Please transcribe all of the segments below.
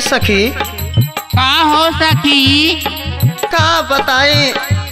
सखी का हो सखी का बताई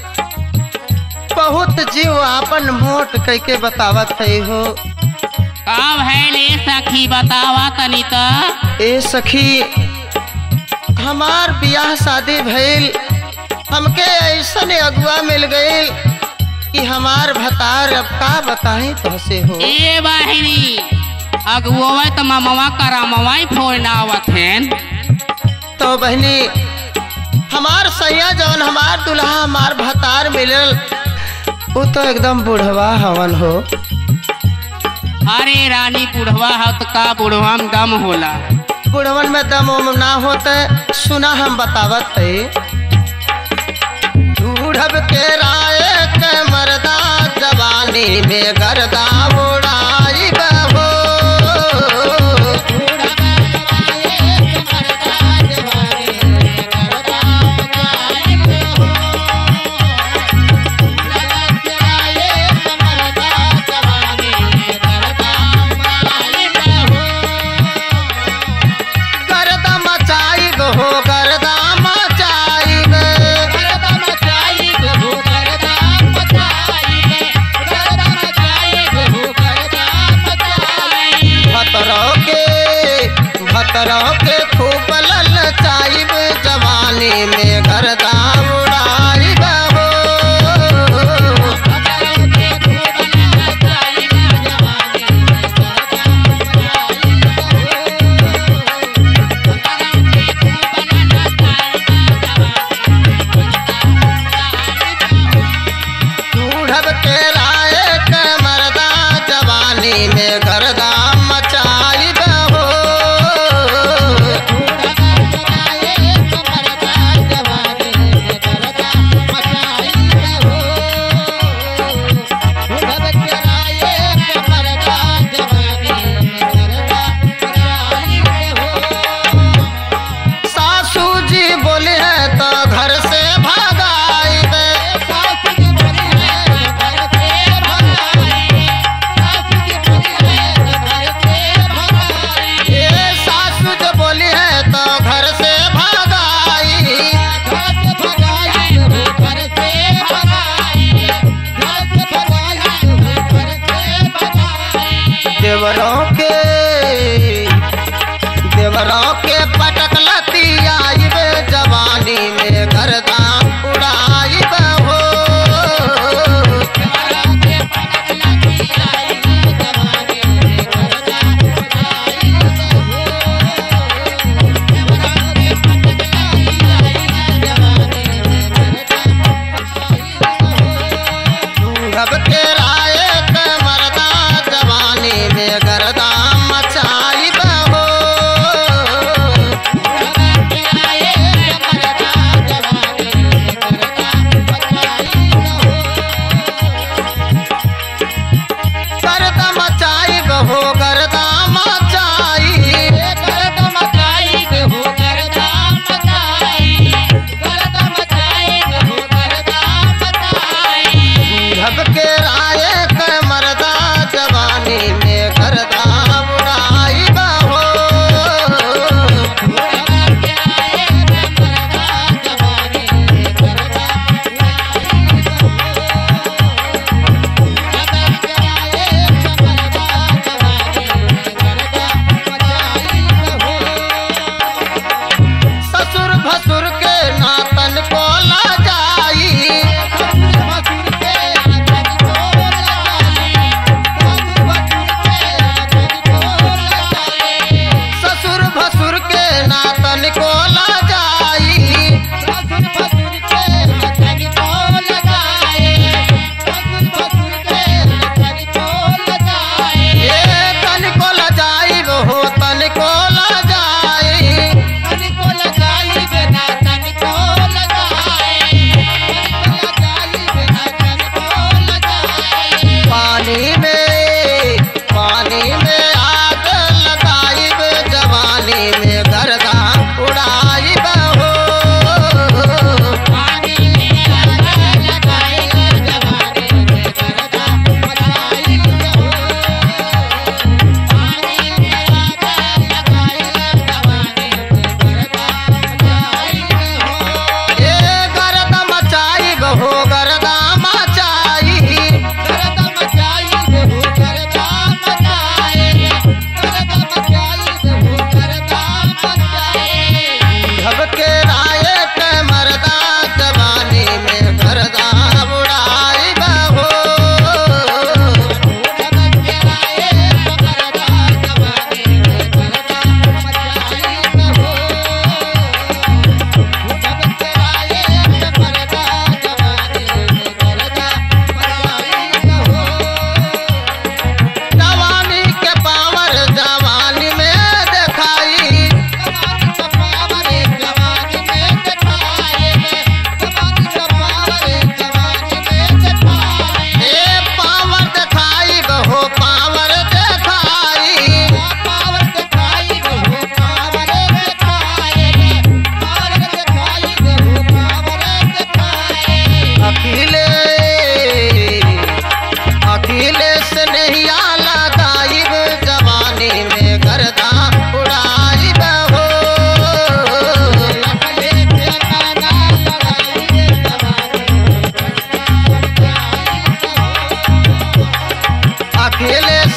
बहुत जीव आपन मोट कह के बतावत है हो का भैले सखी बतावा तनी त ए सखी हमार बियाह शादी भइल हमके ऐसन अगुआ मिल गईल कि हमार भतार अब का बताई तुहसे हो ए बहिनी अगुआ त ममवा करामवाई फोड़ ना आवत हैं तो बहनी हमार सैया जवन हमार दुल्हा हमार भतार मिलल वो तो एकदम बुढ़वा हवन हो अरे रानी बुढ़वा हो तो का बुढ़वा में दम होला बुढ़वन में दम उम ना होते सुना हम बतावत है बूढ़ब के राय के मरदा जवानी में गर्दा उड़ाई बहो गर्दा मचाई हो गर्दा मचाई भतरों के भतरों के खूब ललचाई जवानी में गर्दा उड़ाई बहो बूढ़ब के राय के मरदा जवानी में गर्दा मचाई बहो अकेले